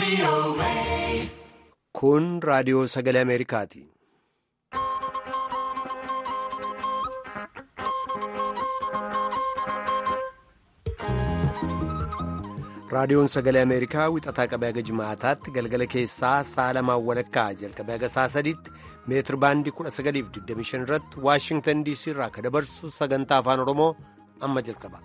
Kun raadiyoo sagalee Ameerikaati. Raadiyoon sagalee Ameerikaa wixataa qabee haga jimaataatti galgala keessaa sa'a lamaan walakkaa jalqabee haga sa'a sadiitti meetir baandii 1925 irratti Waashingtan DC irraa akka dabarsu sagantaa afaan Oromoo amma jalqaba.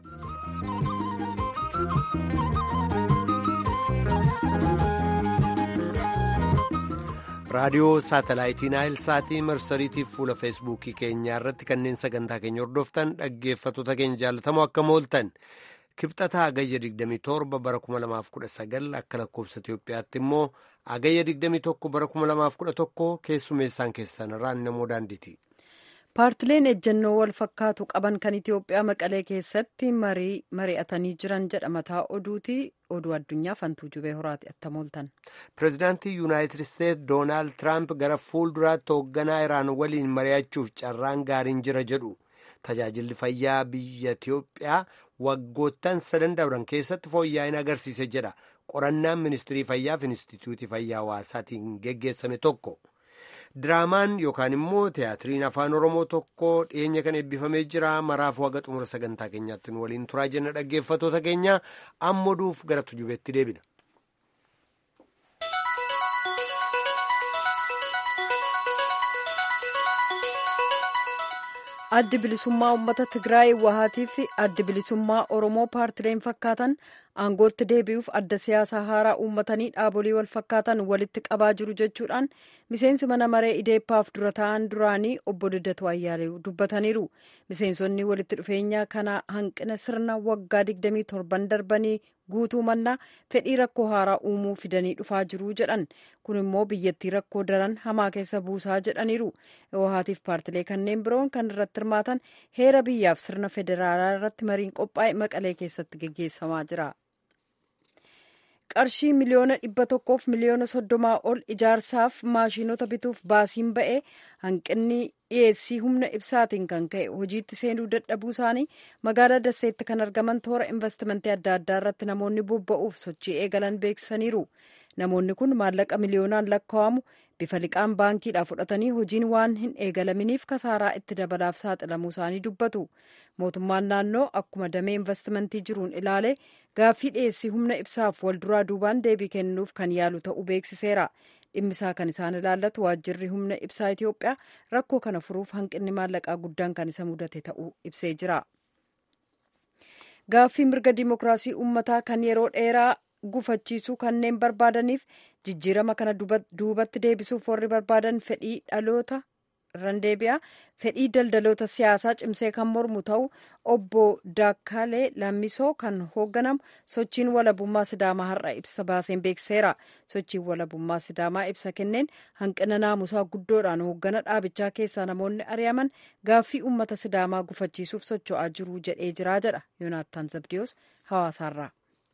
raadiyoo saatalaayitii naayilsaatii marsariitiif fuula feesbuukii keenyaa irratti kanneen sagantaa keenya hordoftan dhaggeeffattoota keenya jaalatamoo akka mooltan kibxataa agayya 27 bara 2019 akka lakkoofsa Itoophiyaatti immoo agayya 21 bara 2011 keessummeessaan keessan irraan namoo daandiiti. paartileen ejjennoo wal fakkaatu qaban kan itiyoophiyaa maqalee keessatti mari'atanii jiran jedha mataa oduuti oduu addunyaa fantuu jubee horaati attamooltan. pireezidaantii yuunaayitid isteetsi doonaald tiraamp gara fuulduraatti hoogganaa iraan waliin mari'achuuf carraan gaariin jira jedhu tajaajilli fayyaa biyya itiyoophiyaa waggoottan sadan dabran keessatti fooyya'ina agarsiise jedha qorannaan ministirii fayyaa fi inistituutii fayyaa hawaasaatiin geggeessame tokko. diraamaan yookaan immoo tiyaatiriin afaan oromoo tokko dhiyeenya kan eebbifamee jira maraafuu haga xumura sagantaa keenyaatti nu waliin turaa jenna dhaggeeffattoota keenya amma duuf gara tujubeetti deebina. addi bilisummaa uummata tigraay wahaatii fi addi bilisummaa oromoo paartileen fakkaatan aangootti deebi'uuf adda siyaasaa haaraa uummatanii dhaabolee wal fakkaatan walitti qabaa jiru jechuudhaan miseensi mana maree ideeppaaf dura ta'an duraanii obbo Liddatuu Ayyaalew dubbataniiru miseensonni walitti dhufeenya kana hanqina sirna waggaa 27 darbanii guutuu mannaa fedhii rakkoo haaraa uumuu fidanii dhufaa jiru jedhan kun immoo biyyattii rakkoo daran hamaa keessa buusaa jedhaniiru wahaatiif paartilee kanneen biroon kan irratti hirmaatan heera biyyaaf sirna federaalaa irratti mariin qophaa'e maqalee keessatti geggeessamaa jira. qarshii miliyoona dhibba tokkoof miliyoona soddomaa ol ijaarsaaf maashinota bituuf baasiin ba'e hanqinni dhiyeessii humna ibsaatiin kan ka'e hojiitti seenuu dadhabuu isaanii magaalaa dasseetti kan argaman toora investimentii adda addaa irratti namoonni bobba'uuf sochii eegalan beeksisaniiru namoonni kun maallaqa miliyoonaan lakkaa'amu bifa liqaan baankiidhaa fudhatanii hojiin waan hin eegalaminiif kasaaraa itti dabalaaf saaxilamuu isaanii dubbatu mootummaan naannoo akkuma damee investimentii jiruun ilaale gaaffii dhiyeessii humna ibsaaf walduraa duubaan deebii kennuuf kan yaalu ta'uu beeksiseera dhimmisaa kan isaan ilaallatu waajjirri humna ibsaa itiyoophiyaa rakkoo kana furuuf hanqinni maallaqaa guddaan kan isa mudate ta'uu ibsee jira gaaffii mirga dimokiraasii uummataa kan yeroo dheeraa gufachiisuu kanneen barbaadaniif jijjiirama kana duubatti deebisuuf warri barbaadan fedhii dhaloota randeebiyaa fedhii daldaloota siyaasaa cimsee kan mormu ta'u obbo Daakkalee Lammisoo kan hoogganamu sochiin walabummaa sidaamaa har'a ibsa baaseen beekseera sochiin walabummaa sidaamaa ibsa kenneen hanqina naamusaa guddoodhaan hooggana dhaabichaa keessaa namoonni ari'aman gaaffii uummata sidaamaa gufachiisuuf socho'aa jiru jedhee jiraa jedha yoonaattaan zabdiyoos hawaasaarraa.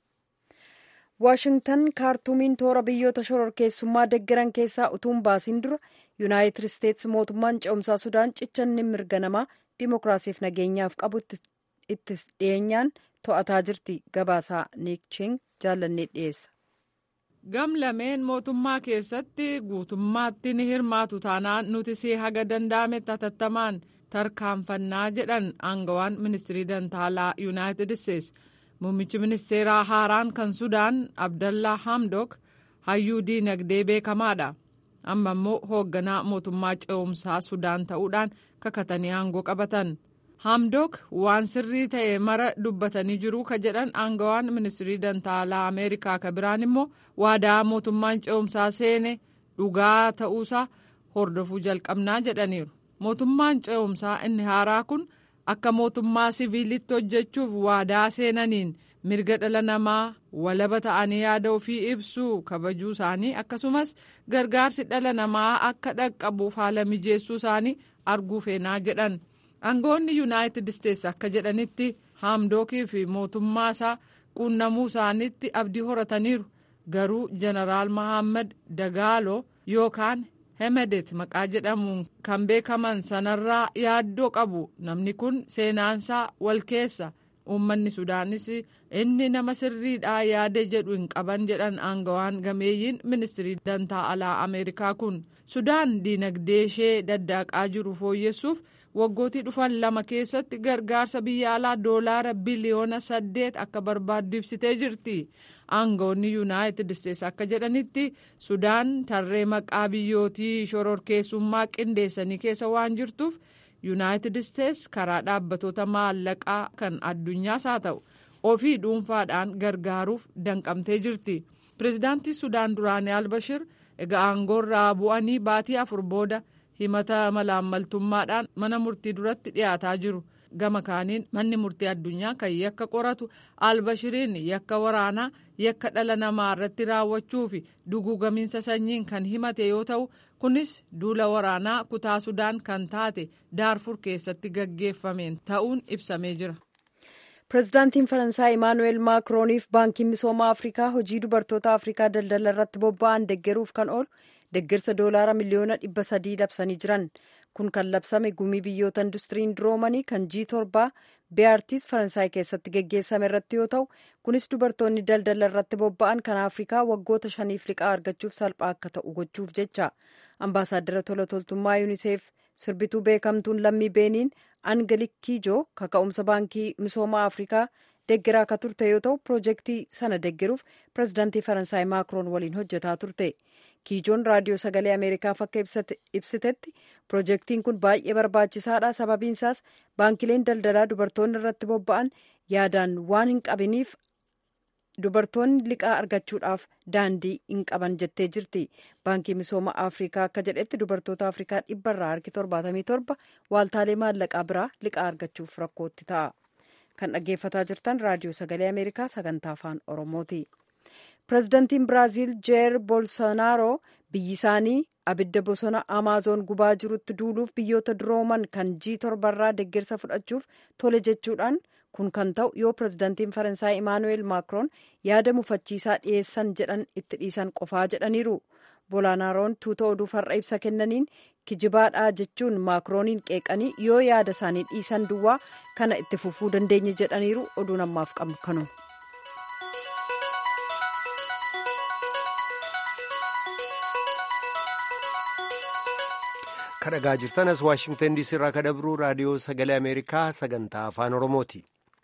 waashingtan kaartuumiin toora biyyoota shororkeessummaa deggeran keessaa utuun baasiin dura yuunaayitid isteetsi mootummaan ce'umsaa sudaan cichanni mirga namaa dimokiraasiif nageenyaaf qabu itti dhiyeenyaan to'ataa jirti gabaasaa niikching jaallannee dhiyeessa. gam lameen mootummaa keessatti guutummaatti ni hirmaatu taanaan nuti si haga danda'ame hatattamaan tarkaanfannaa jedhan aangawaan ministirii dantaalaa yuunaayitid isteetsi. Muummichi ministeeraa haaraan kan Sudaan Abdallaa Hamdok hayyuu diinagdee beekamaadha. Amma immoo hoogganaa mootummaa ce'umsaa Sudaan ta'uudhaan kakatanii aangoo qabatan. Hamdok waan sirrii ta'e mara dubbatanii jiru ka jedhan aangawaan ministirii dantaalaa Ameerikaa ka biraan immoo waadaa mootummaan ce'umsaa seene dhugaa ta'uusaa hordofuu jalqabnaa jedhaniiru. Mootummaan ce'umsaa inni haaraa kun. akka mootummaa siviilitti hojjechuuf waadaa seenaniin mirga dhala namaa walaba ta'anii yaada ofii ibsuu kabajuu isaanii akkasumas gargaarsi dhala namaa akka dhaqqabuuf haala mijeessuu isaanii arguu feenaa jedhan aangoonni yuunaayitid isteetsi akka jedhanitti haamdookii fi mootummaa isaa quunnamuu isaaniitti abdii horataniiru garuu jeneraal mahammad dagaaloo yookaan hemedet maqaa jedhamuun kan beekaman sanarraa yaaddoo qabu namni kun seenaansaa wal keessa uummanni sudaanis inni nama sirriidhaa yaade jedhu hin qaban jedhan aangawaan gameeyyiin ministirii dantaa alaa ameerikaa kun sudaan diinagdee ishee daddaaqaa jiru fooyyessuuf waggootii dhufan lama keessatti gargaarsa biyya alaa doolaara biliyoona saddeet akka barbaaddu ibsitee jirti aangawoonni yuunaayitid isteetsi akka jedhanitti sudaan tarree maqaa biyyootii shororkeessummaa qindeessanii keessa waan jirtuuf yuunaayitid isteetsi karaa dhaabbatoota maallaqaa kan addunyaas haa ta'u ofii dhuunfaadhaan gargaaruuf danqamtee jirti pireezidaantii sudaan duraanii albashir egaa aangoorraa bu'anii baatii afur booda himata malaammaltummaadhaan mana murtii duratti dhiyaataa jiru gama kaaniin manni murtii addunyaa kan yakka qoratu albashiriin yakka waraanaa yakka dhala namaa irratti raawwachuu fi duguugamiinsa sanyiin kan himate yoo ta'u kunis duula waraanaa kutaa sudaan kan taate daarfur keessatti gaggeeffameen ta'uun ibsamee jira. pireezidaantiin faransaay imaanuweel maakirooniif baankiin misooma afrikaa hojii dubartoota afrikaa daldala irratti bobba'an deggeruuf kan oolu deggersa doolaara miliyoona dhibba sadii labsanii jiran kun kan labsame gumii biyyoota industiriin duroomanii kan jii torbaa beeyartiis faransaay keessatti geggeessame irratti yoo ta'u kunis dubartoonni daldala irratti bobba'an kan afrikaa waggoota shaniif liqaa argachuuf salphaa akka ta'u gochuuf jecha ambaasaaddara tola toltummaa yuuniseef sirbituu beekamtuun lammii beeniin angelik kiijoo kaka'umsa baankii misooma afrikaa deggeraa akka turte yoo ta'u piroojeektii sana deggeruuf pireezidaantii faransaay maakiroon waliin hojjetaa turte kiijoon raadiyoo sagalee ameerikaaf akka ibsitetti piroojeektiin kun baay'ee barbaachisaadha sababiinsaas baankileen daldalaa dubartoonni irratti bobba'an yaadaan waan hin qabiniif dubartoonni liqaa argachuudhaaf daandii hin qaban jettee jirti baankii misooma afrikaa akka jedhetti dubartoota afrikaa dhibba irraa harki torbaatamii torba waaltaalee maallaqaa biraa liqaa argachuuf rakkootti ta'a kan dhaggeeffataa jirtan raadiyoo sagalee ameerikaa sagantaa afaan oromooti pireezidantiin biraaziil jeer bolsonaaroo biyyi isaanii abidda bosona amaazoon gubaa jirutti duuluuf biyyoota durooman kan jii torbarraa deggersa fudhachuuf tole jechuudhaan kun kan ta'u yoo pireezidantiin faransaay imaanuweel maakiroon yaada mufachiisaa dhiyeessan jedhan itti dhiisan qofaa jedhaniiru bolsonaaroon tuuta oduuf har'a ibsa kennaniin kijibaadhaa jechuun maakirooniin qeeqanii yoo yaada isaanii dhiisan duwwaa kana itti fufuu dandeenye jedhaniiru oduun ammaaf qabnu kanuma. kadhagaa jirtan as waashingtan diisii irraa kadabruu raadiyoo sagalee ameerikaa sagantaa afaan oromooti.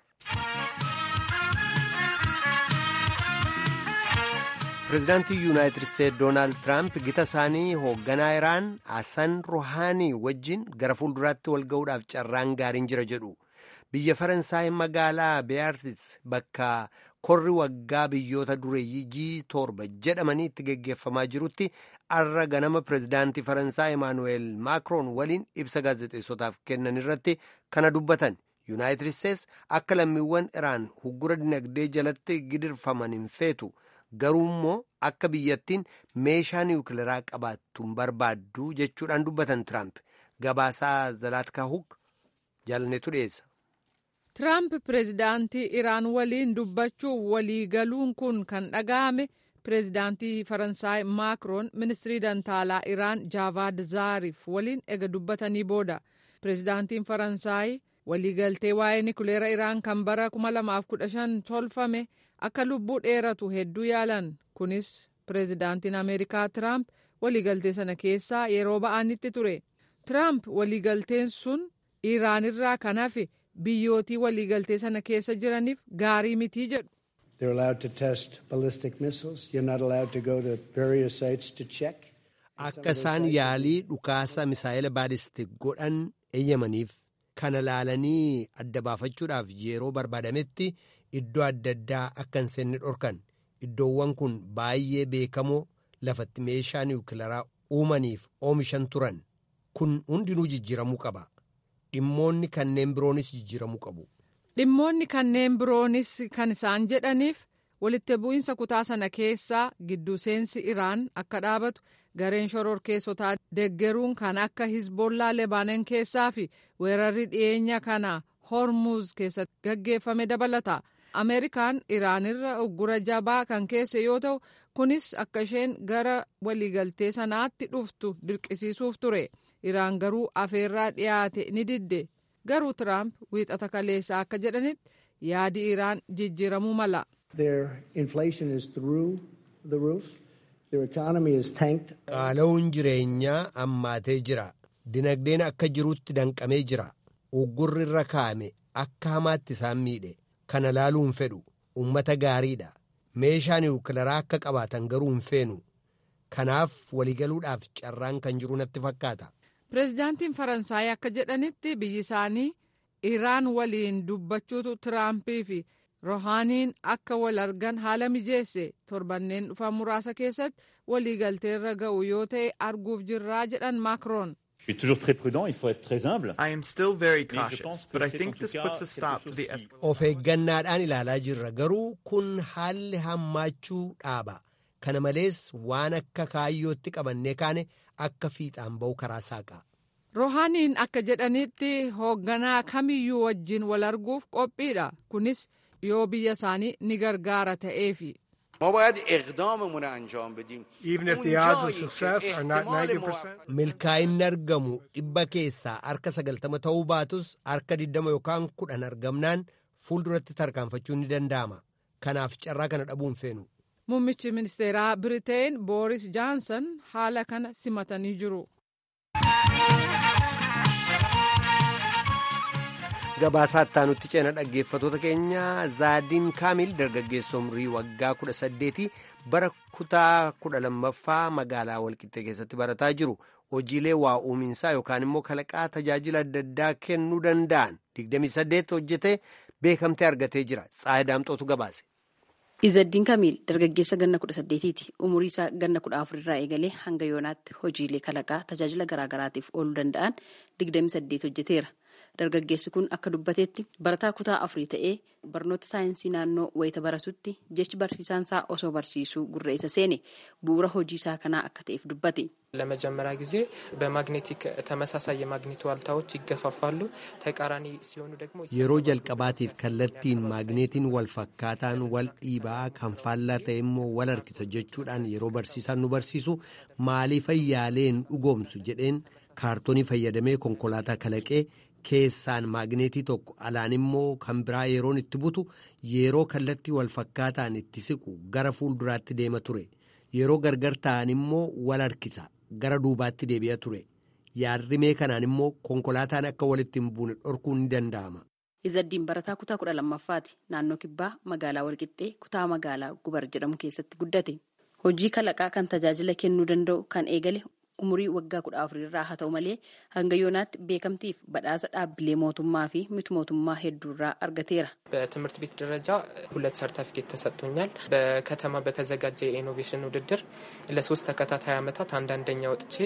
pireezidaantii yuunaayitid isteetsi doonaald tiraamp gita isaanii hoogganaa iraan hasan ruhaanii wajjin gara fuulduraatti wal ga'uudhaaf carraan gaariin jira jedhu biyya faransaay magaalaa beeyartis bakka korri waggaa biyyoota dureeyyii jii torba jedhamanii itti geggeeffamaa jirutti arra ganama pireezidaantii faransaay emaanuweel maakiroon waliin ibsa gaazexeessotaaf kennan irratti kana dubbatan yuunaayitid isteetsi akka lammiiwwan iraan huggura dinagdee jalatti gidirfaman hin feetu garuu immoo akka biyyattiin meeshaa niwukileeraa qabaattuun barbaaddu jechuudhaan dubbatan tiraamp gabaasaa zalaatka huk jaalanneetu dhiyeessa. Tiraamp pireezidaantii Iraan waliin dubbachuuf walii galuun kun kan dhaga'ame pireezidaantii Faransaay Maakiroon ministirii dantaalaa Iraan Jaavaad Zaariif waliin ega dubbatanii booda pireezidaantiin Faransaay waliigaltee waa'ee nikuleera Iraan kan bara 2015 tolfame akka lubbuu dheeratu hedduu yaalan kunis pireezidaantiin Ameerikaa Tiraamp waliigaltee sana keessaa yeroo ba'anitti ture. Tiraamp waliigalteen sun Iraanirraa kan hafe biyyootii waliigaltee sana keessa jiraniif gaarii mitii jedhu. Akka isaan yaalii dhukaasa misaa'ila baalistik godhan eeyyamaniif kana laalanii adda baafachuudhaaf yeroo barbaadametti iddoo adda addaa akka hin seenne dhorkan iddoowwan kun baay'ee beekamoo lafatti meeshaa niwukilaraa uumaniif oomishan turan kun hundinuu jijjiiramuu qaba. dhimmoonni kanneen biroonis jijjiiramuu qabu. dhimmoonni kanneen biroonis kan isaan jedhaniif walitti bu'iinsa kutaa sana keessaa gidduu seensi iraan akka dhaabatu gareen shororkeessotaa deggeruun kan akka hizbollaa lebaanon keessaa fi weerarri dhiyeenya kana hormuz keessatti gaggeeffame dabalata ameerikaan iraanirra uggura jabaa kan keesse yoo ta'u kunis akka isheen gara waliigaltee sanaatti dhuftu dirqisiisuuf ture. iraan garuu afeerraa dhiyaate ni didde garuu tiraamp wiixata kaleessaa akka jedhanitti yaadi iraan jijjiiramuu mala. qaala'uun jireenyaa ammaatee jira dinagdeen akka jirutti danqamee jira uggurri irra kaa'ame akka hamaatti isaan miidhe kana laaluu hin fedhu ummata gaariidha meeshaa niwukilaraa akka qabaatan garuu hin feenu kanaaf waliigaluudhaaf carraan kan jiru natti fakkaata. pireezidaantiin faransaay akka jedhanitti biyyi isaanii iraan waliin dubbachuutu tiraampii fi rohaaniin akka wal argan haala mijeesse torbanneen dhufan muraasa keessatti waliigalteerra ga'u yoo ta'e arguuf jirraa jedhan maakroon. Je suis toujours très prudent, il faut être très humble. I am still very cautious, but I think this puts a stop to the Of eeggannaadhaan ilaalaa jirra garuu kun haalli hammaachuu dhaaba. Kana malees waan akka kaayyootti qabannee kaane akka fiixaan ba'u karaa saaqa. Rohaaniin akka jedhanitti hoogganaa kamiyyuu wajjin wal arguuf qophiidha. Kunis yoo biyya isaanii ni gargaara ta'eefi. Even if the odds of success are not 90%. Milkaa'inni argamu dhibba keessaa harka sagaltama ta'uu baatus harka digdama yookaan kudhan argamnaan fuulduratti tarkaanfachuun ni danda'ama. Kanaaf carraa kana dhabuu hin feenu. Muummichi ministeeraa Biriteen Booris Jaansan haala kana simatanii jiru. Gabaasaa ittaanutti ceena dhaggeeffatoota keenya zaadiin kaamil dargaggeessa umrii waggaa kudha saddeeti bara kutaa kudha lammaffaa magaalaa walqixxee keessatti barataa jiru hojiilee waa uuminsaa yookaan immoo kalaqaa tajaajila adda addaa kennuu danda'an 28 hojjetee beekamtee argatee jira xaayidaamxootu gabaase. Izaddiin Kamiil dargaggeessa ganna kudha saddeetiiti. Umurii isaa ganna kudha afurirraa eegalee hanga yoonaatti hojiilee kalaqaa tajaajila garaagaraatiif ooluu danda'an 28 hojjeteera. Dargaggeessi kun akka dubbateetti barataa kutaa afurii ta'ee barnoota saayinsii naannoo wayita baratutti jechi barsiisaan isaa osoo barsiisuu gurra isa seene bu'uura hojii isaa kanaa akka ta'eef dubbate. ለመጀመሪያ ጊዜ በማግኔቲክ ተመሳሳይ የማግኔት ዋልታዎች ይገፋፋሉ። ተቃራኒ ሲሆኑ ደግሞ yeroo jalqabaatiif kallattiin maagneetiin wal fakkaataan wal dhiibaa kan faallaa ta'e immoo wal harkisa jechuudhaan yeroo barsiisaan nu barsiisu maaliif yaaleen dhugoomsu jedheen kaartoonii fayyadamee konkolaataa kalaqee keessaan maagneetii tokko alaan immoo kan biraa yeroon itti butu yeroo kallattii wal fakkaataan itti siqu gara fuulduraatti deema ture yeroo gargar ta'an immoo wal harkisa gara duubaatti deebi'a ture yaadrimee kanaan immoo konkolaataan akka walitti hin buune dhorkuun ni danda'ama. Izaddiin barataa kutaa kudha lammaffaati. Naannoo kibbaa magaalaa Walqixxee kutaa magaalaa Gubar jedhamu keessatti guddate. Hojii kalaqaa kan tajaajila kennuu danda'u kan eegale umurii waggaa kudha afurirraa haa ta'u malee hanga yoonaatti beekamtiif badhaasa dhaabbilee mootummaa fi miti mootummaa hedduurraa argateera. በትምህርት ቤት ደረጃ ሁለት ሰርተፊኬት ተሰጥቶኛል። በከተማ በተዘጋጀ የኢኖቬሽን ውድድር ለሶስት ተከታታይ ዓመታት አንዳንደኛ ወጥቼ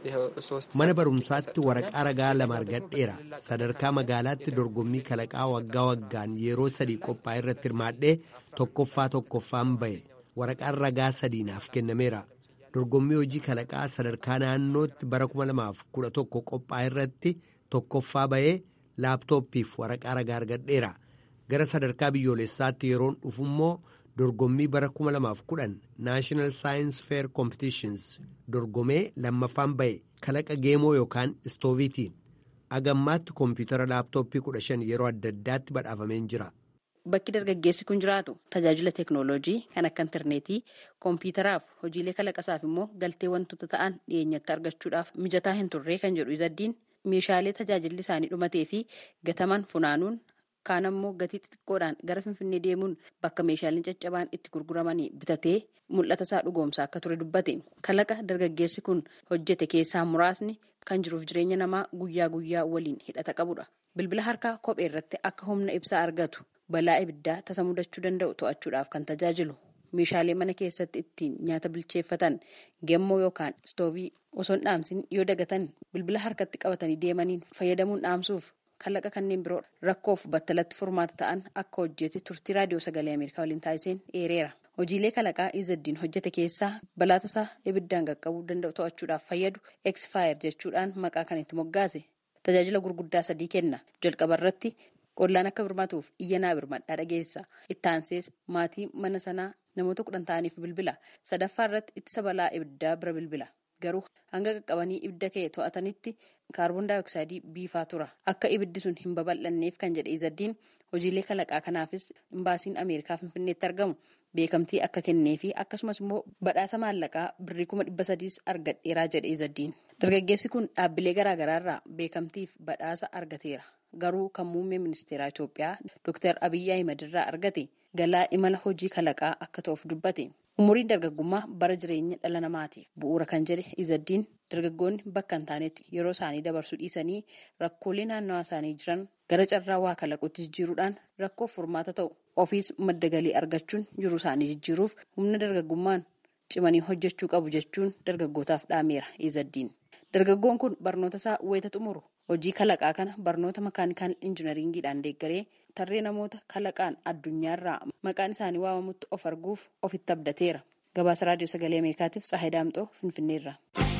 ሶስት mana barumsaatti waraqaa ragaa lama argadheera sadarkaa magaalaatti dorgommii kalaqaa waggaa waggaan yeroo sadii qophaa'e irratti hirmaadhee tokkoffaa tokkoffaan ba'e waraqaan ragaa sadii naaf kennameera dorgommii hojii kalaqaa sadarkaa naannootti bara 2011 qophaa'e irratti tokkoffaa ba'ee laaptooppiif waraqaa ragaa argadheera gara sadarkaa biyyoolessaatti yeroon dhufu immoo dorgommii bara 2010 naashinaal saayins feer koompitiishins dorgomee lammaffaan ba'e kalaqa geemoo yookaan istooviitiin agammaatti koompiyutara laaptooppii 15 yeroo adda addaatti badhaafameen jira. Bakki dargaggeessi kun jiraatu tajaajila teeknooloojii kan akka intarneetii koompiyutaraaf hojiilee kalaqasaaf immoo galtee wantoota ta'an dhiyeenyatti argachuudhaaf mijataa hin turre kan jedhu izaddiin meeshaalee tajaajilli isaanii dhumatee fi gataman funaanuun kaan ammoo gatii xixiqqoodhaan gara finfinnee deemuun bakka meeshaaleen caccabaan itti gurguramanii bitatee mul'ata isaa dhugoomsaa akka ture dubbate kalaqa dargaggeessi kun hojjete keessaa muraasni kan jiruuf jireenya namaa guyyaa guyyaa waliin hidhata qabudha bilbila harkaa kophee irratti akka humna ibsaa argatu balaa ibiddaa tasa mudachuu danda'u to'achuudhaaf kan tajaajilu meeshaalee mana keessatti ittiin nyaata bilcheeffatan gemmoo yookaan istoovii osoo hin dhaamsin yoo dagatan bilbila harkatti qabatanii deemaniin fayyadamuun dhaamsuuf kalaqa kanneen biroo rakkoof battalatti furmaata ta'an akka hojjete turtii raadiyoo sagalee ameerikaa waliin taasiseen eereera. hojiilee kalaqaa izaddiin hojjete keessaa balaa tasaa ibiddaan qaqqabuu danda'u to'achuudhaaf fayyadu exfire jechuudhaan maqaa kan itti moggaase tajaajila gurguddaa sadii kenna jalqaba irratti ollaan akka birmatuuf iyyanaa birmadhaa dhageessa ittaansees maatii mana sanaa namoota kudhan ta'aniif bilbila sadaffaa irratti ittisa balaa ibiddaa bira bilbila garuu hanga qaqqabanii ibidda ka'e to'atanitti kaarboon daayooksaayidii biifaa tura akka ibiddi sun hin babal'anneef kan jedhe izaddiin hojiilee kalaqaa kanaafis imbaasiin ameerikaa finfinneetti argamu beekamtii akka kennee fi akkasumas immoo badhaasa maallaqaa birrii kuma dhibba sadiis argadheeraa jedhe izaddiin dargaggeessi kun dhaabbilee garaagaraa irraa beekamtiif badhaasa argateera garuu kan muummee ministeeraa Itoophiyaa Dr. Abiyyi Ahimad irraa argate galaa imala hojii kalaqaa akka ta'uuf dubbate. Umuriin dargaggummaa bara jireenya dhala namaatiif bu'uura kan jedhe izaddiin dargaggoonni bakka hin taanetti yeroo isaanii dabarsuu dhiisanii rakkoolee naannawaa isaanii jiran gara carraa waa kalaquutti jijjiiruudhaan rakkoof furmaata ta'u ofiis madda galii argachuun jiruu isaanii jijjiiruuf humna dargaggummaan cimanii hojjechuu qabu jechuun dargaggootaaf dhaameera izaddiin. Dargaggoon kun barnoota isaa wayita xumuru hojii kalaqaa kana barnoota makaanikaal injinariingiidhaan deeggaree tarree namoota kalaqaan addunyaarraa maqaan isaanii waamamutti of arguuf ofitti abdateera. Gabaasa raadiyoo sagalee Ameerikaatiif Tsahayi Daamxoo Finfinneerra.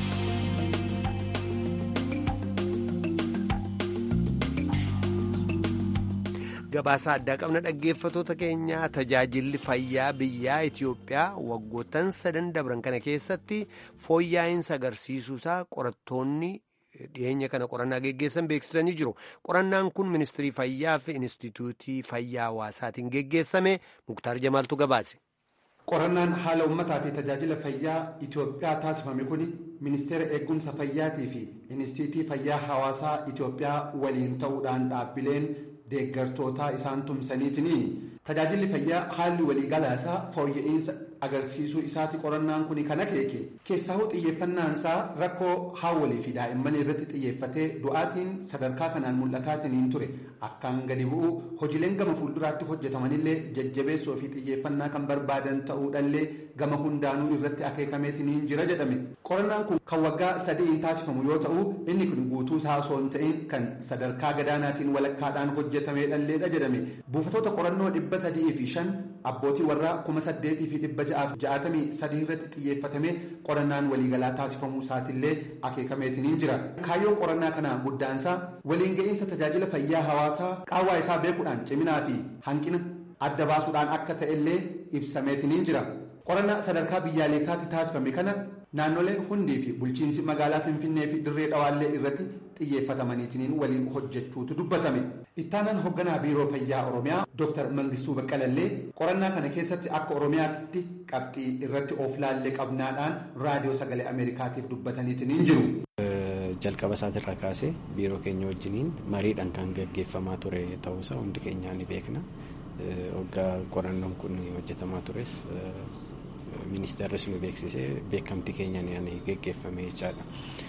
gabaasa addaa qabna dhaggeeffatoota keenyaa tajaajilli fayyaa biyyaa Itoophiyaa waggoottan sadan dabran kana keessatti fooyya'insa agarsiisuusaa qorattoonni dhiyeenya kana qorannaa geggeessan beeksisanii jiru. Qorannaan kun ministirii fayyaa fi inistituutii fayyaa hawaasaatiin geggeessame Muktaar Jamaaltu gabaase. Qorannaan haala uummataa fi tajaajila fayyaa Itoophiyaa taasifame kun ministeera eegumsa fayyaatii fi inistituutii fayyaa hawaasaa Itoophiyaa waliin ta'uudhaan dhaabbileen deeggartootaa isaan tumsaniitiin tajaajilli fayyaa haalli waliigalaa isaa fooyya'insa agarsiisuu isaati qorannaan kun kan akeeke keessahuu xiyyeeffannaan isaa rakkoo haawwalii fi daa'imman irratti xiyyeeffatee du'aatiin sadarkaa kanaan mul'ataatiin ture akkaan gadi bu'u hojiileen gama fuulduraatti hojjetamanillee jajjabeessoo fi xiyyeeffannaa kan barbaadan ta'uudhallee gama hundaanuu irratti akeekameetiin jira jedhame qorannaan kun kan waggaa sadiin taasifamu yoo ta'u inni kun guutuu isaa osoo hin ta'in kan sadarkaa gadaanaatiin walakkaadhaan hojjetamedhalleedha jedhame buufatoota qorannoo dhibba sadii fi shan abbootii warraa kuma saddeetii fi dhibba ja'aaf ja'atamii sadii irratti xiyyeeffatame qorannaan waliigalaa taasifamuu isaatillee akeekameetiin jira kaayyoon qorannaa kanaa guddaansaa waliin ga'iinsa tajaajila fayyaa hawaasaa qaawwaa isaa beekuudhaan ciminaa fi hanqina adda baasuudhaan akka ta'ellee ibsameetiin jira qorannaa sadarkaa biyyaalessaatti taasifame kana naannoleen hundii fi bulchiinsi magaalaa finfinnee fi dirree dhawaallee irratti xiyyeeffatamaniitiin waliin hojjechuutu dubbatame ittaanaan hoogganaa biiroo fayyaa oromiyaa dr mangistuu baqqalallee qorannaa kana keessatti akka oromiyaatti qabxii irratti of laallee qabnaadhaan raadiyoo sagalee ameerikaatiif dubbataniitiin jiru. jalqaba isaatirraa kaasee biiroo keenya wajjiniin mariidhaan kan gaggeeffamaa ture ta'uusaa hundi keenyaa ni beekna waggaa qorannoon kun hojjetamaa tures ministeerris nu beeksisee beekamtii keenyaan gaggeeffame jechaadha.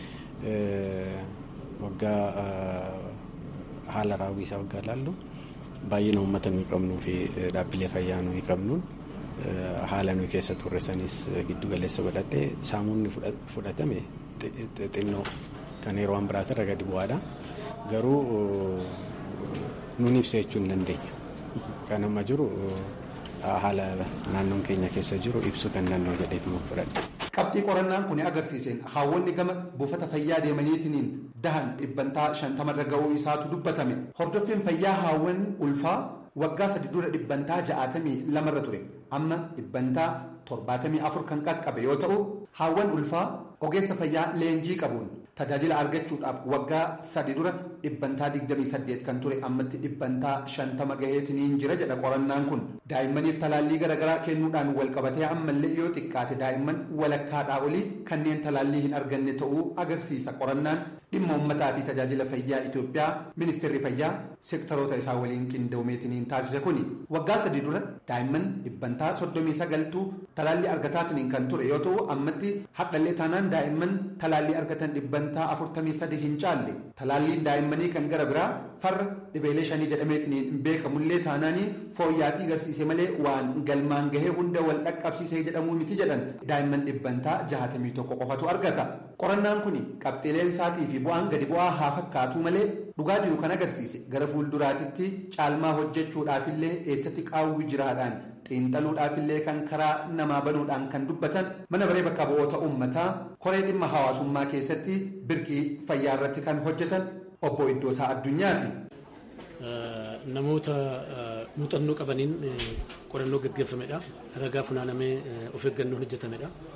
waggaa haala raawwisaa waggaa ilaallu baay'ina uummata nuyi qabnuu fi dhaabbilee fayyaa nuyi qabnuun haala nuyi keessa turre sanis giddu galeessa godhatee saamuunni fudhatame xinnoo kan yeroo biraatirra gadi bu'aadha garuu nuun ibsa jechuu hin dandeenya kan amma jiru haala naannoon keenya keessa jiru ibsuu kan danda'u jedheetu fudhadhe. qabxii qorannaan kun agarsiiseen haawwanni gama buufata fayyaa deemaniitiin dahan dhibbantaa shantamarra ga'uu isaatu dubbatame hordoffiin fayyaa haawwan ulfaa waggaa sadi dura dhibbantaa ja'atamii lamarra ture amma dhibbantaa torbaatamii afur kan qaqqabe yoo ta'u haawwan ulfaa ogeessa fayyaa leenjii qabuun tajaajila argachuudhaaf waggaa sadi dura dhibbantaa digdamii saddeet kan ture ammatti dhibbantaa shantama gaheetiniin jira jedha qorannaan kun daa'immaniif talaallii garaagaraa kennuudhaan wal qabatee ammallee yoo xiqqaate daa'imman walakkaadhaa olii kanneen talaallii hin arganne ta'uu agarsiisa qorannaan dhimma uummataa fi tajaajila fayyaa Itoophiyaa ministeerri fayyaa seektaroota isaa waliin qindoomeetiniin taasise kuni waggaa sadii dura daa'imman dhibbantaa soddomii sagaltuu talaallii argataatiniin kan ture yoo ta'u ammatti hadhallee taanaan daa'imman talaallii argatan dhibbantaa afurtamii sadi hin caalle talaalliin daa'immanii kan gara biraa farra dhibeelee shanii jedhameetiniin hin beekamullee taanaanii fooyyaatii agarsiise malee waan galmaan gahee hunda wal dhaqqabsiisee jedhamuu miti jedhan daa'imman dhibbantaa jahatamii tokko qofatu argata qorannaan kun qabxiileen isaatii fi bu'aan gadi bu'aa haa fakkaatu malee dhugaa jiru kan agarsiise gara fuulduraatitti caalmaa hojjechuudhaafillee eessatti qaawwi jiraadhaan xiinxaluudhaafillee kan karaa namaa banuudhaan kan dubbatan mana baree bakka bu'oota uummataa koree dhimma hawaasummaa keessatti birqii fayyaa irratti kan hojjetan obbo Iddoosaa Addunyaati. Namoota muuxannoo qabaniin qorannoo gaggeeffamedha. Ragaa funaanamee of eeggannoon hojjetamedha.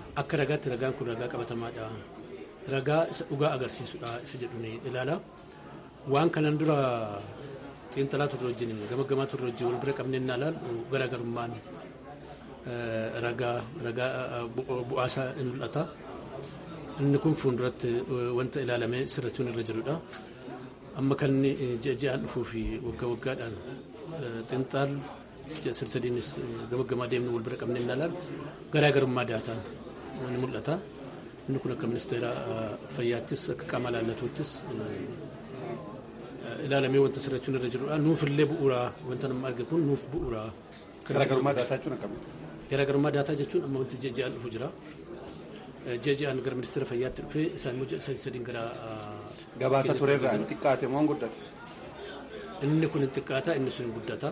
akka ragaatti ragaan kun ragaa qabatamaadha ragaa isa dhugaa agarsiisudha isa jedhu ni ilaala waan kanan dura xiinxalaa turre wajjin gamaggamaa turre wajjin wal bira qabnee naa ilaallu garaagarummaan ragaa ragaa bu'aasaa in mul'ata inni kun fuulduratti wanta ilaalamee sirrachuun irra jirudha amma kan ji'a ji'aan dhufuu fi waggaa waggaadhaan xiinxaal sir-sadiinis gamaggamaa deemnu wal bira qabnee naa ilaallu garaagarummaa daataa ni mul'ata inni kun akka ministeera fayyaattis akka qaama ilaallatuuttis ilaalamee wanta sirrachuun irra jirudha nuufillee bu'uuraa wanta nama arge kun nuuf bu'uuraa. Garaagarummaa daataa jechuun akkamii? Garaagarummaa daataa jechuun amma wanti ji'a ji'aan dhufu jira. Ji'a ji'aan gara ministeera fayyaatti dhufee isaan immoo ji'a sadii sadiin gara. Gabaasa turerraa hin xiqqaate moo hin guddate? Inni kun hin xiqqaata inni sun hin guddata.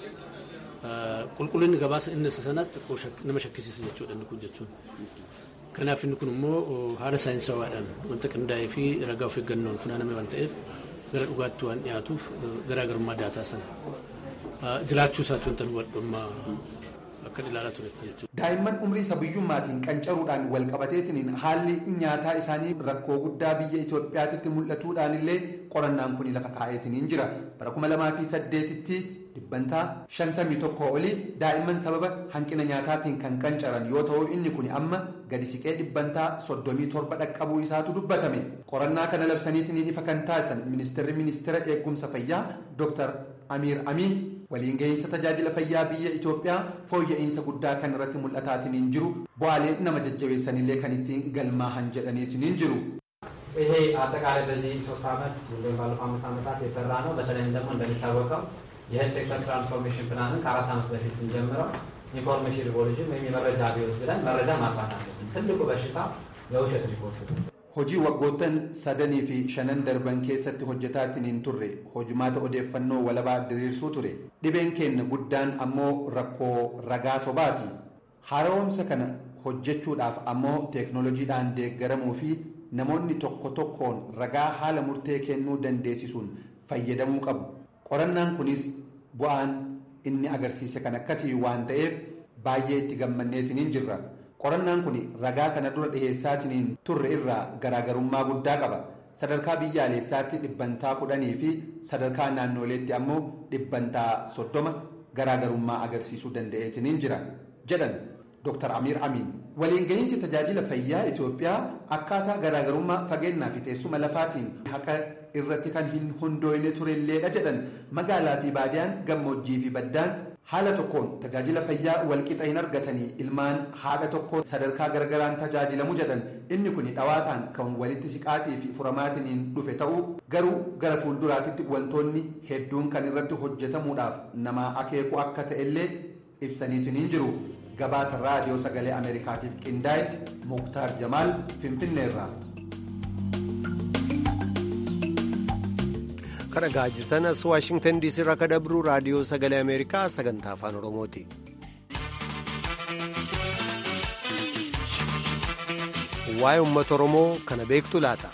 Qulqullinni gabaasa inni isa sanatti nama shakkisiisa jechuudha inni kun jechuun. Kanaaf inni kun immoo haala saayinsawaadhaan wanta qindaa'ee fi ragaa of eeggannoon funaaname waan ta'eef gara dhugaatti waan dhiyaatuuf garaagarummaa daataa sana jiraachuu isaatti wanta hubadhu amma akka ilaalaa turetti jechuudha. Daa'imman umrii isa biyyummaatiin qancaruudhaan wal qabateetiin haalli nyaataa isaanii rakkoo guddaa biyya Itoophiyaatti mul'atuudhaan illee qorannaan kun lafa kaa'eetiin jira. Bara kuma lamaa fi saddeetitti dhibbantaa shantamii tokko olii daa'imman sababa hanqina nyaataatiin kan qancaran yoo ta'u inni kun amma gadi siqee dhibbantaa soddomii torba dhaqqabuu isaatu dubbatame. Qorannaa kana labsaniitiin ifa kan taasisan ministeerri ministeera eegumsa fayyaa Dr. Amiir Amiin waliin gahinsa tajaajila fayyaa biyya Itoophiyaa fooyya'insa guddaa kan irratti mul'ataatiin jiru bu'aalee nama jajjabeessanillee kan ittiin galmaahan jedhaniitiin jiru. ይሄ አጠቃላይ በዚህ ሶስት ዓመት እንዲሁም ባለፈው አምስት ዓመታት የሰራ ነው። በተለይም ደግሞ እንደሚታወቀው የሄልት ሴክተር ትራንስፎርሜሽን ፕላንን ከአራት ዓመት በፊት ስንጀምረው ኢንፎርሜሽን ሪቮሉሽን ወይም የመረጃ አብዮት ብለን መረጃ ማጥፋት አለብን። ትልቁ በሽታ የውሸት ሪፖርት ነው። Hojii waggoottan sadanii fi shanan darban keessatti hojjetaatiin hin turre hojimaata odeeffannoo walabaa diriirsuu ture dhibeen keenya guddaan ammoo rakkoo ragaa sobaati haaromsa kana hojjechuudhaaf ammoo teeknoolojiidhaan deeggaramuu fi namoonni tokko tokkoon ragaa haala murtee kennuu dandeessisuun fayyadamuu qabu qorannaan kunis bu'aan inni agarsiise kan akkasii waan ta'eef baay'ee itti gammanneetiin jirra. qorannaan kun ragaa kana dura dhiheessaatiin turre irraa garaagarummaa guddaa qaba sadarkaa biyyaalessaatti dhibbantaa kudhanii fi sadarkaa naannoleetti ammoo dhibbantaa soddoma garaagarummaa agarsiisuu danda'eetiin jira jedhan Dr. Amiir Amiin. Waliin gahinsi tajaajila fayyaa Itoophiyaa akkaataa garaagarummaa fageennaa fi teessuma lafaatiin haqa irratti kan hin hundooyne turelleedha jedhan magaalaa fi baadiyaan gammoojjii fi baddaan haala tokkoon tajaajila fayyaa walqixa hin argatanii ilmaan haadha tokko sadarkaa gargaraan tajaajilamu jedhan inni kun dhawaataan kan walitti siqaatii fi furamaatiin dhufe ta'uu garuu gara fuulduraatitti wantoonni hedduun kan irratti hojjetamuudhaaf nama akeeku akka ta'ellee ibsaniitiin jiru gabaasa raadiyoo sagalee ameerikaatiif qindaa'e muktaar jamaal finfinneerraa. kan dhagaa jirtan as waashingtan diisii irraa kan dabru raadiyoo sagalee ameerikaa sagantaa afaan oromooti. waa'ee uummata oromoo kana beektu laata.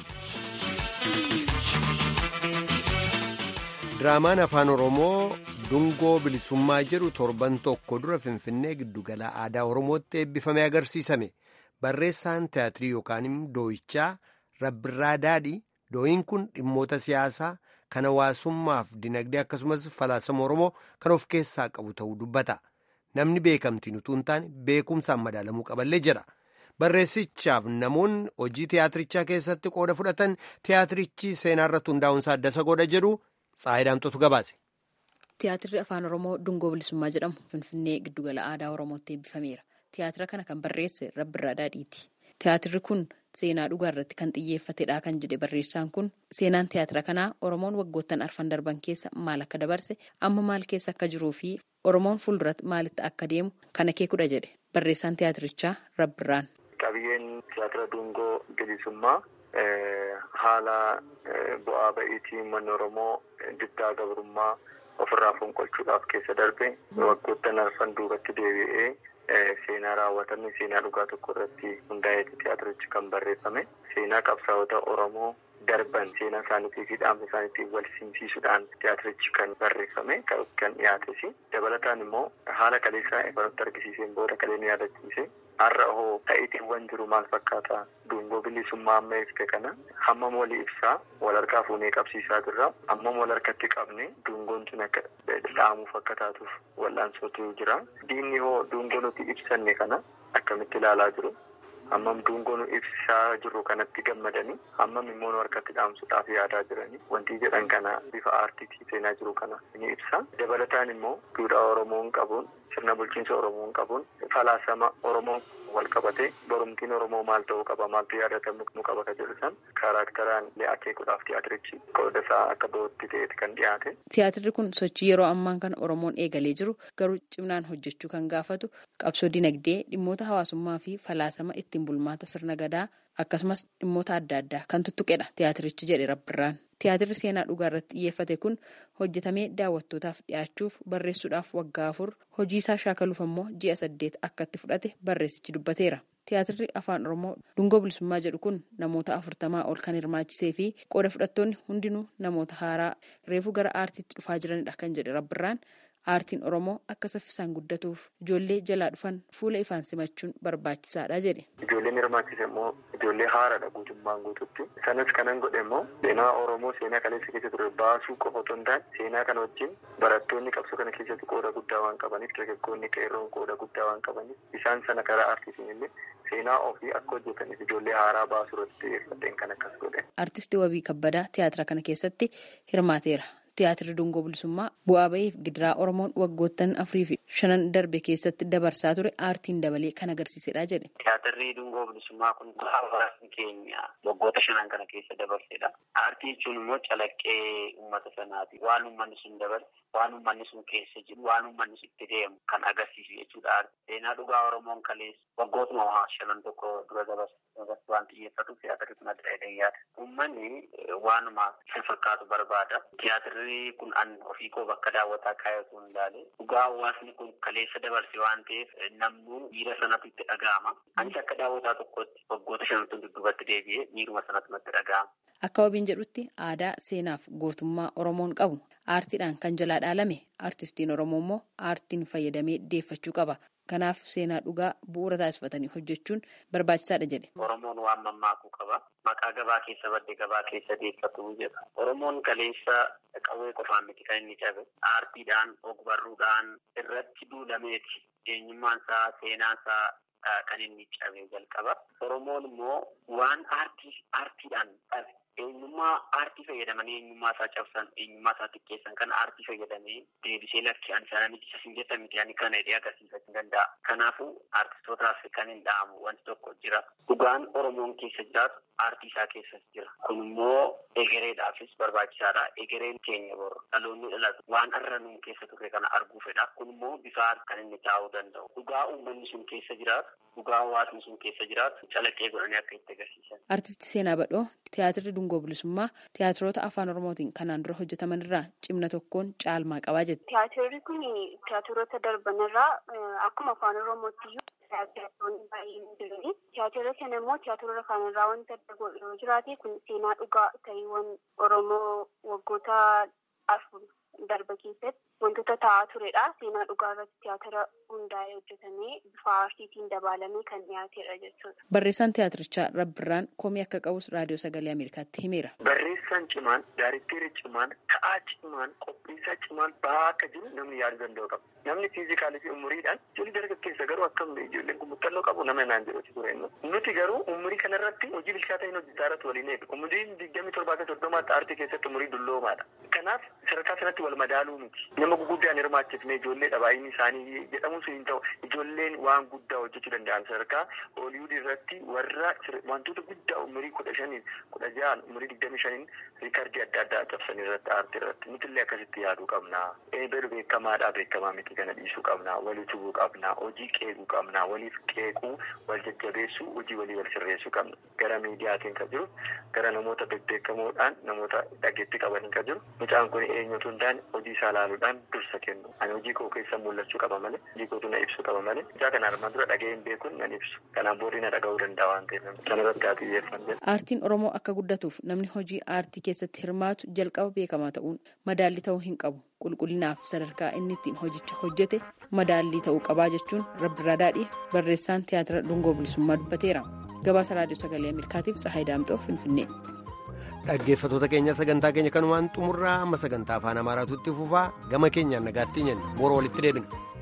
diraamaan afaan oromoo dungoo bilisummaa jedhu torban tokko dura finfinnee giddugala aadaa oromootti eebbifamee agarsiisame barreessaan tiyaatirii yookaan dooyichaa rabbirraa daadhii dooyin kun dhimmoota siyaasaa kan hawaasummaaf dinagdee akkasumas falaasama oromoo kan of keessaa qabu ta'uu dubbata namni beekamtiin utuu hin taane beekumsaan madaalamuu qaballee jedha barreessichaaf namoonni hojii tiyaatirichaa keessatti qooda fudhatan tiyaatirichi seenaa irratti hundaa'uunsaa adda isa godha jedhu tsaayidaamtotu gabaase. Tiyaatirri afaan oromoo dungoo bilisummaa jedhamu finfinnee giddugala aadaa oromootti eebbifameera tiyaatira kana kan barreesse rabbirraa daadhiiti tiyaatirri kun. seenaa dhugaa irratti kan xiyyeeffatedha kan jedhe barreessaan kun seenaan tiyaatira kanaa oromoon waggoottan arfan darban keessa maal akka dabarse amma maal keessa akka jiruu fi oromoon fuulduratti maalitti akka deemu kan akeekudha jedhe barreessaan tiyaatirichaa rabbirraan. qabiyyeen tiyaatira dungoo bilisummaa haala bu'aa ba'iitii uummanni oromoo diddaa gabrummaa ofirraa fonqolchuudhaaf keessa darbe waggoottan arfan duubatti deebi'ee. seenaa raawwatame seenaa dhugaa tokko irratti hundaa'eeti tiyaatirichi kan barreeffame seenaa qabsaa'ota oromoo darban seenaa isaaniitii fi dhaamsa isaaniitiin wal simsiisuudhaan tiyaatirichi kan barreeffame kan dhiyaates dabalataan immoo haala kaleessaa ifanutti argisiiseen booda kalee nu yaadachiise har'a hoo ta'itiiwwan jiru maal fakkaata dungoo bilisummaa amma ibse kana hammam walii ibsaa wal harkaa fuunee qabsiisaa jirra hammam wal harkatti qabne dungoon sun akka dhaamuuf akka taatuuf wal'aansootu jira diinni hoo dungoo nuti ibsanne kana akkamitti ilaalaa jiru hammam dungoo nu ibsaa jirru kanatti gammadanii hammam immoo nu harkatti dhaamsuudhaaf yaadaa jiranii wanti jedhan kana bifa aartiitii seenaa jiru kana ni ibsa dabalataan immoo duudhaa oromoon qabuun sirna bulchiinsa oromoon qabuun falaasama oromoon wal qabate borumtiin oromoo maal ta'uu qaba maaltu yaadatamu nu qaba ka jedhu san kaaraakteraan akeekuudhaaf tiyaatirichi qooda isaa akka ba'utti ta'eeti kan dhiyaate. Tiyaatirri kun sochii yeroo ammaan kana Oromoon eegalee jiru garuu cimnaan hojjechuu kan gaafatu qabsoo dinagdee dhimmoota hawaasummaa fi falaasama ittiin bulmaata sirna gadaa akkasumas dhimmoota adda addaa kan tuttuqedha tiyaatirichi jedhe rabbirraan. Tiyaatirri seenaa dhugaa irratti xiyyeeffate kun hojjetamee daawwattootaaf dhiyaachuuf barreessuudhaaf waggaa afur hojii isaa shaakaluuf ammoo ji'a saddeet akka itti fudhate barreessichi dubbateera. Tiyaatirri afaan Oromoo dungoo bilisummaa jedhu kun namoota afurtamaa ol kan hirmaachisee fi qooda fudhattoonni hundinuu namoota haaraa reefuu gara aartiitti dhufaa jiranidha kan jedhe rabbirraan. Aartiin Oromoo akka saffisaan guddatuuf ijoollee jalaa dhufan fuula ifaan simachuun barbaachisaadha jedhe. Ijoolleen hirmaachise immoo ijoollee haaraadha guutummaan guututti. Sanas kanan godhe immoo seenaa Oromoo seenaa kaleessa keessa ture baasuu qofa otoo hin taane seenaa kana wajjin barattoonni qabsoo kana keessatti qooda guddaa waan qabaniif dargaggoonni qeerroon qooda guddaa waan qabaniif isaan sana karaa aartiitiin illee seenaa ofii akka hojjetaniif ijoollee haaraa baasuu irratti xiyyeeffadheen kan akkas godhe. Aartistii Wabii Kabbadaa tiyaatira kana keessatti hirmaateera. Tiyaatirri dungoo bilisummaa bu'aa bahiif gidiraa Oromoon waggoottan afurii fi shanan darbe keessatti dabarsaa ture aartiin dabalee kan agarsiisedha jedhe. Tiyaatirri dungoo bilisummaa kun hawaasni keenya waggoota shanan kana keessa dabarsedha. Aartii jechuun immoo calaqqee uummata sanaati. Waan uummanni sun dabarse, waan uummanni sun keessa jiru, waan uummanni sun itti deemu kan agarsiisu jechuudha. Seenaa dhugaa Oromoon kaleessa waggootuma shanan tokko dura dabarse waan xiyyeeffatuuf tiyaatirri kun adda adda yaada. Uummanni waanuma isa fakkaatu barbaada. Tiyaatirri kun an ofii koo bakka daawwataa kaayatu hin ilaale. Dhugaa hawaasni kun kaleessa dabarse waan ta'eef namnu miira sanatu itti dhaga'ama. Anis akka daawwataa tokkotti waggoota shantu dudduubatti deebi'ee miiruma sanatu natti dhaga'ama. Akka wabiin jedhutti aadaa seenaaf gootummaa Oromoon qabu aartiidhaan kan jalaa dhaalame aartistiin Oromoo immoo aartiin fayyadamee deeffachuu qaba. Kanaaf seenaa dhugaa bu'uura taasifatanii hojjechuun barbaachisaadha jedhe. Oromoon waan mammaakuu qaba. Maqaa gabaa keessa badde gabaa keessa deeffatu jedha. Oromoon kaleessa qawwee qofaan miti kan inni cabe. Aartiidhaan, ogbarruudhaan irratti duulameeti. Eenyummaan isaa, seenaan isaa kan inni cabe jalqaba. Oromoon immoo waan aartii aartiidhaan dhabe. Eenyummaa aartii fayyadamanii eenyummaa isaa cabsan eenyummaa isaa xiqqeessan kan aartii fayyadamee deebisee lakki ani sana miti isin jettan miti ani kana jedhee agarsiisuu danda'a. Kanaafuu aartistootaaf kan hin dhaamu wanti tokko jira. Dhugaan Oromoon keessa jiraatu aartii isaa keessas jira. Kun immoo egereedhaafis barbaachisaadha. Egereen keenya boru dhaloonni dhalatu waan har'a nuun keessa turre kana arguu fedha. Kun immoo bifa kan inni taa'uu danda'u. Dhugaa uummanni sun keessa jiraatu, dhugaa hawaasni sun keessa jiraatu calaqqee godhanii akka itti agarsiisan. Artisti Seenaa Badhoo tiyaatirri dungoo bilisummaa tiyaatiroota afaan oromootiin kanaan dura hojjetaman irraa cimna tokkoon caalmaa qabaa jette. Tiyaatirri kun tiyaatiroota darban irraa akkuma afaan oromootti iyyuu tiyaatiroonni baay'een jirani. Tiyaatira kana immoo tiyaatiroota kaan irraa wanta adda godhu yoo jiraate kun seenaa dhugaa ta'iiwwan oromoo waggoota afur darba keessatti wantoota ta'aa turedha. Seenaa dhugaa irratti tiyaatira hundaa'ee hojjetamee bifa aartiitiin dabalamee kan dhiyaatedha jechuudha. Barreessaan tiyaatirichaa Rabbirraan komii akka qabus raadiyoo sagalee Ameerikaatti himeera. Barreessaan cimaan, daayirikteerri cimaan, ta'aa cimaan, qopheessaa cimaan bahaa akka jiru namni yaaduu danda'u qaba. Namni fiizikaalii fi umuriidhaan ijoollee dargaggeessa garuu akkam ijoolleen kun muuxannoo qabu nama naan jedhu ture Nuti garuu umurii kanarratti hojii bilchaataa hin hojjetaa irratti waliin eegu. Umuriin digdamii torbaa fi soddomaatti aartii keessatti umurii dulloomaadha. Kanaaf sadarkaa sanatti wal madaaluu miti. Nama guguddaan hirmaachifne ijoollee baay'inni isaanii jedhamu sun hin ta'u. Ijoolleen waan guddaa hojjechuu danda'an sadarkaa hooliwud irratti warra wantoota guddaa umurii kudha shaniin kudha ja'an umurii digdamii shaniin riikardii adda addaa cabsan irratti aartii irratti nutillee akkasitti yaaduu qabna. Eeberu beekamaadhaa beekamaa miti kana dhiisuu qabna. Walii tubuu qabna. Hojii qeequu qabna. Waliif qeequu wal jajjabeessuu hojii walii wal sirreessuu qabna. Gara miidiyaatiin kan jiru gara namoota bebbeekamoodhaan namoota dhageettii qabaniin kan jiru mucaan kun eenyutu hin taane hojii isaa ilaaluudhaan waan dursa kennu ani hojii koo keessa mul'achuu qaba malee hojii kootu na ibsu qaba malee ijaa kana armaan dura dhaga'ee hin beekuun nan ibsu kanaan booddee na dhaga'uu danda'a waan ta'eef kanarratti haa xiyyeeffanne. Aartiin Oromoo akka guddatuuf namni hojii aartii keessatti hirmaatu jalqaba beekamaa ta'uun madaalli ta'uu hin qabu. Qulqullinaaf sadarkaa inni ittiin hojicha hojjete madaallii ta'uu qabaa jechuun Rabbiraa Daadhii barreessaan tiyaatira Dungoo Bilisummaa dubbateera. Gabaasa Raadiyoo Sagalee Ameerikaatiif Tsahaay Daamxoo Finfinnee. Dhaggeeffattoota keenya sagantaa keenya kanumaan xumurraa amma sagantaa afaan Amaaraatu itti fufaa gama keenyaan nagaatti jenna boru walitti deebina.